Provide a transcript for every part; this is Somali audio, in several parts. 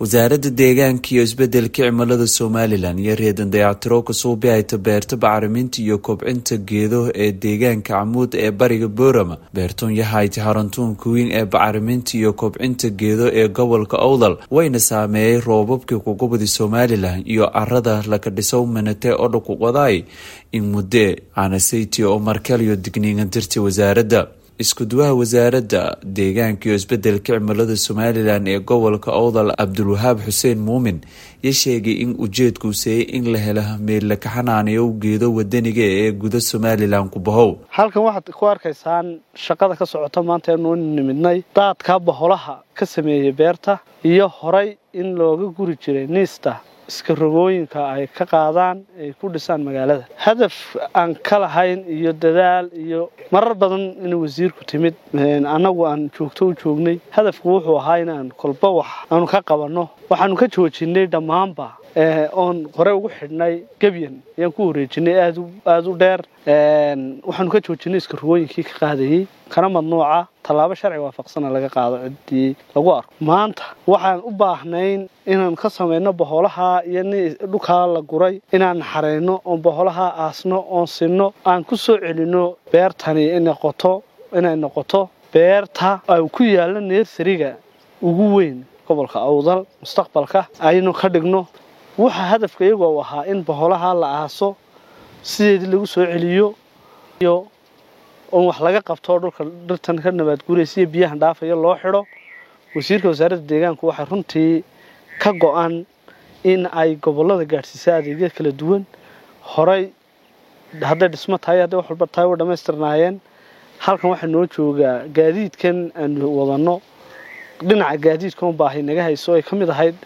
wasaaradda deegaanka iyo isbedelka cimilada somalilan iyo reedan dayactiro kasuubi hayta beerta bacriminta iyo kobcinta geedo ee deegaanka camuud ee bariga boorama beertoon yahayti harantuunka weyn ee bacriminta iyo kobcinta geedo ee gobolka owdal wayna saameeyey roobabkii kugubadi somalilan iyo arada laka dhisow manate oo dhakuqodaay in mudde aanasaytiya oo markaliyo digniingan dirtay wasaaradda isku-duwaha wasaaradda deegaanka iyo isbedelka cimilada somalilan ee gobolka owdal cabdulwahaab xuseen muumin ya sheegay in ujeedkuu seeyey in la helo meel laka xanaanayo geedo wadaniga ee guda somalilan ku bahow halkan waxaad ku arkaysaan shaqada ka socota maanta eenu nimidnay daadka baholaha ka sameeyey beerta iyo horay in looga guri jiray niista iska rogooyinka ay ka qaadaan ay ku dhisaan magaalada hadaf aan ka lahayn iyo dadaal iyo marar badan in wasiirku timid annagu aan joogto u joognay hadafku wuxuu ahaa inaan kolba wax aanu ka qabanno waxaanu ka joojinay dhammaanba oon hore ugu xidhnay gebyan ayaan ku wareejinay aada u dheer waxaanu ka joojinay iska rogooyinkii ka qaadayey kana madnuuca tallaabo sharci waafaqsana laga qaado ciddii lagu arko maanta waxaan u baahnayn inaan ka samayno boholaha iyo dhulkaa la guray inaan xareyno oon boholaha aasno oon sinno aan ku soo celinno beertani noqoto inay noqoto beerta ay ku yaallo neersariga ugu weyn gobolka awdal mustaqbalka aynu ka dhigno waxa hadafka iyagu u ahaa in boholaha la aaso sideedii lagu soo celiyo iyo oon wax laga qabto dhulka dhirtan ka nabaad guuraysa iyo biyahan dhaafaya loo xidho wasiirka wasaaradda deegaanku waxay runtii ka go-an in ay gobollada gaadhsiisa adeegya kala duwan horay hadday dhismo tahay hadday wax walba tahay way dhammaystirnaayeen halkan waxaa noo joogaa gaadiidkan aanu wadanno dhinaca gaadiidka un baahay naga hayso ay ka mid ahayd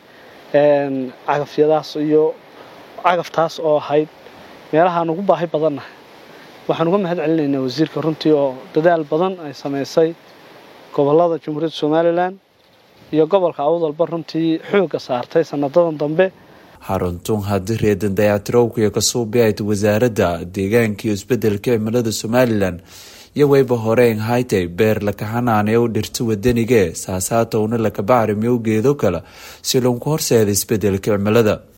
cagafyadaas iyo cagaftaas oo ahayd meelahaan ugu baahi badannahay waxaan uga mahad celinaynaa wasiirka runtii oo dadaal badan ay samaysay gobollada jamhuuriyadda somalilan iyo gobolka awdalba runtii xoogga saartay sanadadan dambe xaruntuun haddii reedan dayactirowkiyo kasuubi hayta wasaaradda deegaanka iyo isbedelka cimilada somalilan iyo wayba horeyn haytay beer laka xanaanayow dhirta wadanigee saasaatowna laka bacrimiyow geedo kale si loonku horseeda isbedelka cimilada